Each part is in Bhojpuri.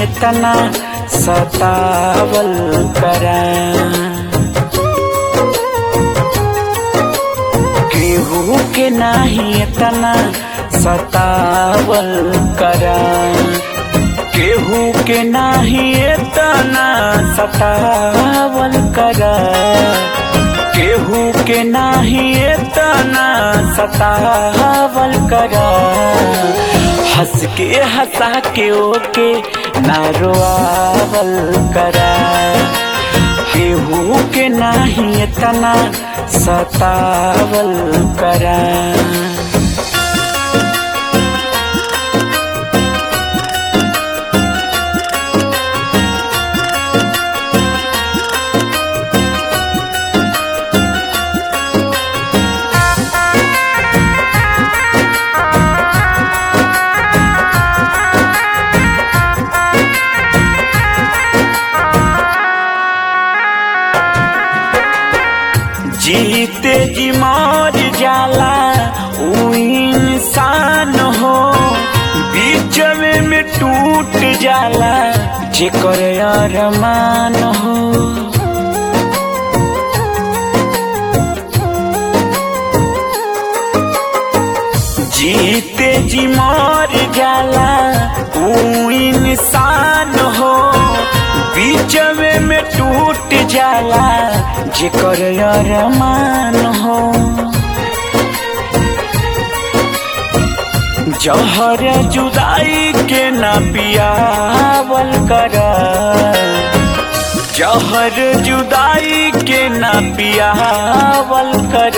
इतना सतावल करा केहू के नाही इतना सतावल करा केहू के नाही इतना सतावल करा केहू के नाही इतना सतावल करा हंस के हंसा के ओके नारोआवल करा केहू के नाही इतना सतावल करा जीते जी मर जाला ऊ इंसान हो बीच में टूट जाला जेकर अरमान हो जीते जी मर जाला ऊ इंसान हो बीच में टूट जाला जेकर अरमान हो जहर जुदाई के न पियावल कर जहर जुदाई के न पियावल कर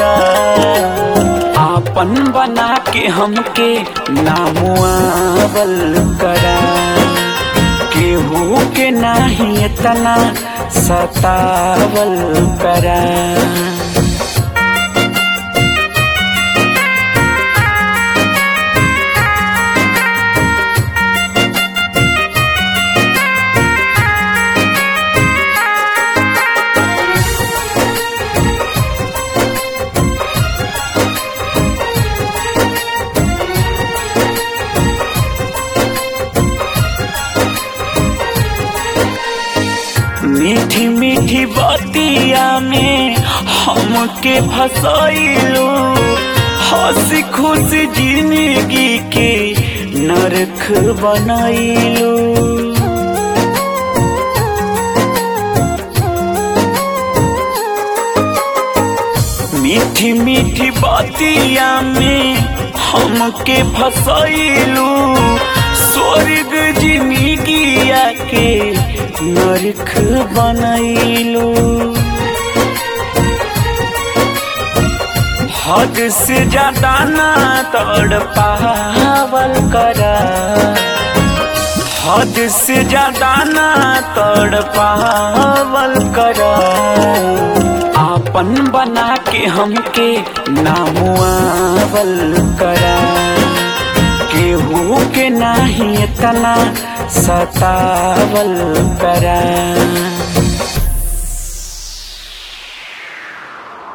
आपन बना के हमके नामुआवल करा केहू के नाही इतना सतावल करा मीठी मीठी बतिया में हमके फसैलू हंसी खुशी जिंदगी के नरक बनैलू मीठी मीठी बतिया में हमके फसैलू स्वर्ग जिंदगिया के नरक बनैलू हद से ज्यादा ना तड़ पावल करा हद से ज्यादा ना तड़ पावल करा आपन बना के हमके नामुआवल करा केहू के नाही इतना सतावल करा